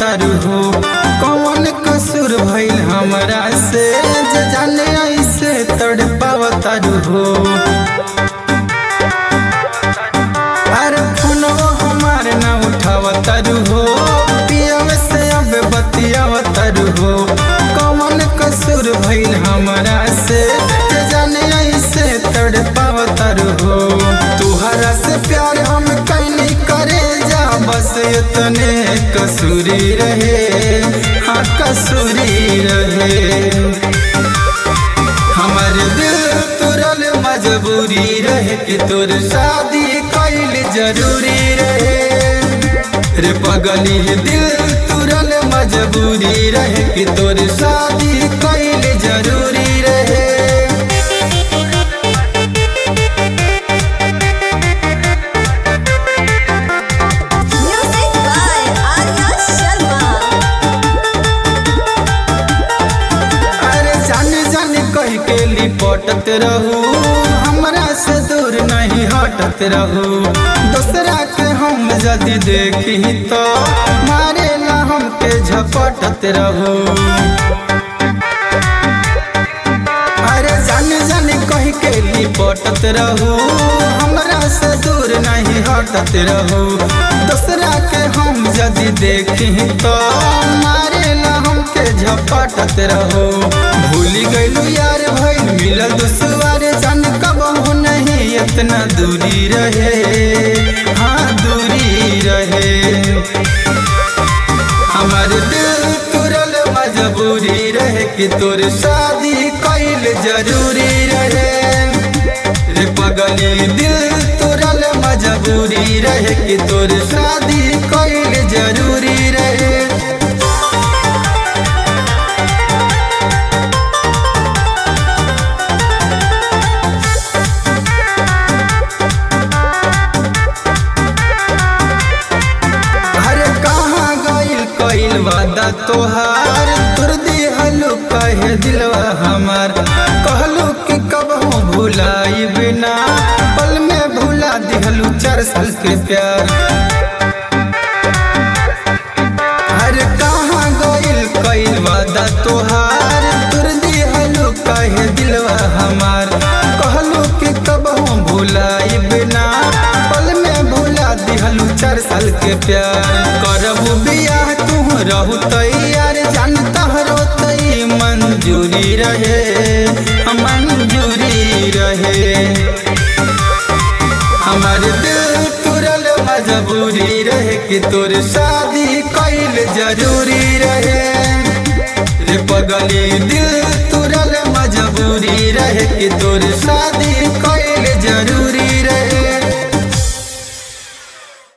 बतारू हो कौन कसूर भइल हमरा से जे जाने ऐसे तड़ पावतारू हो अरे फोनो हमार ना उठावतारू हो पियव से अब बतियावतारू हो कौन कसूर भइल हमरा से जे जाने ऐसे तड़ पावतारू हो तुहरा से प्यार हम कैनी करे जा बस इतने कसूरी रहे हाँ कसूरी रहे हमार दिल तुरल मजबूरी रहे कि तोर शादी कैल जरूरी रहे रे पगली दिल तुरल मजबूरी रहे कि तोर शादी कैल जरूरी रहे Music by Arya Sharma. अरे जान जान कह के लिपटत रहू हमरा से दूर नहीं हटत रहू दूसरा के हम यदि देखी तो मारे ला हमके झपटत रहू अरे जान जान कह के लिपटत रहू हमरा से दूर नहीं हटत रहू दूसरा के हम यदि देखी तो मारे ला हमके झपटत रहो भूल गइलू यार भइल मिलल दुश्वार जान कबहू नहीं इतना दूरी रहे हाँ दूरी रहे हमार दिल तुरल मजबूरी रहे कि तोर शादी कैल जरूरी रहे रे पगली दिल तुरल मजबूरी रहे कि तोर शादी कैल जरूरी रहे अरे कहाँ गइल कइल वादा तोहार तुर दिहलु कहे दिलवा हमार कहलू कि कबहू भुलाई बिना पल में भुला दिहलु चार साल के प्यार अरे कहाँ गइल कइल वादा तोहार तुर दिहलु कहे दिलवा हमार कहलू कि कबहू भुलाई बिना पल में भुला दिहलु चार साल के प्यार करबू बियाह तू रहू तैयार जान तहरो तई मंजूरी रहे मंजूरी रहे हमार दिल तुरल मजबूरी रहे कि तोर शादी कैल जरूरी रहे